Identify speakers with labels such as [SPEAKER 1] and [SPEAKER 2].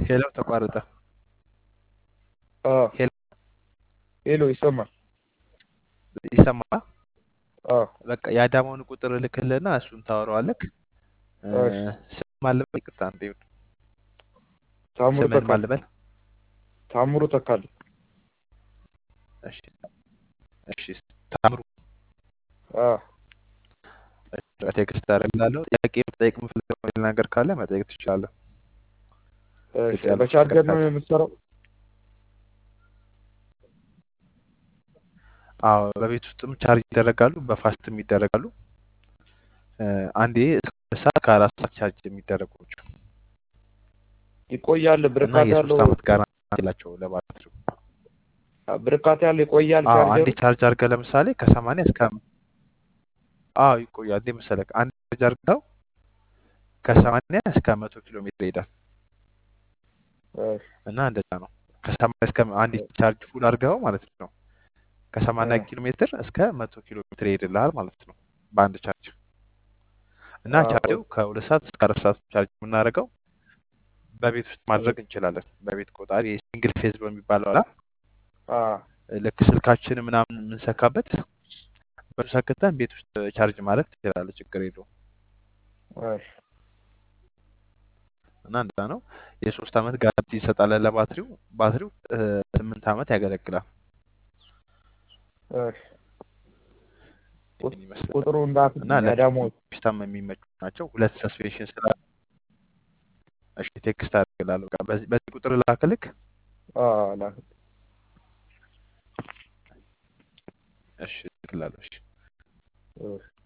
[SPEAKER 1] ሄሎ ተቋረጠ።
[SPEAKER 2] አዎ
[SPEAKER 1] ሄሎ
[SPEAKER 2] ሄሎ ይሰማል?
[SPEAKER 1] ይሰማል?
[SPEAKER 2] አዎ
[SPEAKER 1] በቃ የአዳማውን ቁጥር እልክልህና እሱን ታወራዋለህ። እ፣
[SPEAKER 2] እሺ
[SPEAKER 1] ስም ማልበል ይቅርታ፣ እንዴ
[SPEAKER 2] ታምሩ
[SPEAKER 1] ስምህን
[SPEAKER 2] ተካልኝ
[SPEAKER 1] ማልበል?
[SPEAKER 2] ታምሩ ተካልኝ
[SPEAKER 1] እሺ እሺ፣ ታምሩ
[SPEAKER 2] አዎ
[SPEAKER 1] ቴክስት አደርግልሃለሁ። ጥያቄ መጠየቅ የምፈልገው ነገር ካለ መጠየቅ ትችላለህ።
[SPEAKER 2] እሺ
[SPEAKER 1] ግልጽ ያልሆነ
[SPEAKER 2] በቻርጀር
[SPEAKER 1] ነገር
[SPEAKER 2] ነው
[SPEAKER 1] ካለ
[SPEAKER 2] የምትሰራው?
[SPEAKER 1] አዎ፣ በቤት ውስጥም ቻርጅ ይደረጋሉ፣ በፋስትም ይደረጋሉ። እ፣ አንዴ እስከ ሁለት ሰዓት ከአራት ሰዓት ቻርጅ የሚደረጉ ናቸው
[SPEAKER 2] ይቆያል
[SPEAKER 1] እና
[SPEAKER 2] ብርካት
[SPEAKER 1] የሶስት
[SPEAKER 2] ያለው
[SPEAKER 1] ዓመት ጋራንቲ አላቸው ለባትሪው።
[SPEAKER 2] ብርካት ያለው ይቆያል
[SPEAKER 1] አዎ
[SPEAKER 2] ቻርጀሩ?
[SPEAKER 1] አንዴ ቻርጅ አድርገህ ለምሳሌ ከሰማንያ እስከ አዎ ይቆያል። እንዴ መሰለህ አንድ ቻርጅ አድርገው ከሰማንያ እስከ መቶ ኪሎ ሜትር ይሄዳል
[SPEAKER 2] እሺ
[SPEAKER 1] እና እንደዛ ነው። ከሰማንያ እስከ አንድ ቻርጅ ፉል አድርገው ማለት ነው ከሰማንያ
[SPEAKER 2] እ፣
[SPEAKER 1] ኪሎ ሜትር እስከ መቶ ኪሎ ሜትር ይሄድልሃል ማለት ነው በአንድ ቻርጅ እና
[SPEAKER 2] አዎ
[SPEAKER 1] ቻርጅው ከሁለት ሰዓት እስከ አራት ሰዓት ቻርጅ የምናደርገው በቤት ውስጥ ማድረግ እንችላለን። በቤት ቆጣሪ ሲንግል ፌዝ በሚባለው አላ
[SPEAKER 2] አዎ
[SPEAKER 1] ልክ ስልካችን ምናምን የምንሰካበት በሱ ሰክተን ቤት ውስጥ ቻርጅ ማድረግ ትችላለህ። ችግር የለውም።
[SPEAKER 2] እሺ
[SPEAKER 1] እና እንደዛ ነው። የሶስት ዓመት ጋራንቲ ይሰጣለን ለባትሪው። ባትሪው እ፣ ስምንት ዓመት ያገለግላል።
[SPEAKER 2] እሺ ቁጥ-
[SPEAKER 1] ይህን ይመስላል
[SPEAKER 2] ቁጥሩ
[SPEAKER 1] እና
[SPEAKER 2] እንዳትልኝ አዳማው
[SPEAKER 1] ለፒስታም የሚመቹ ናቸው። ሁለት ሰስፔንሽን ስላለ እሺ ቴክስት አድርግላለሁ። በቃ በዚህ በዚህ ቁጥር ላክልክ።
[SPEAKER 2] አዎ ላክ
[SPEAKER 1] እሺ እልክልሃለሁ። እሺ
[SPEAKER 2] እሺ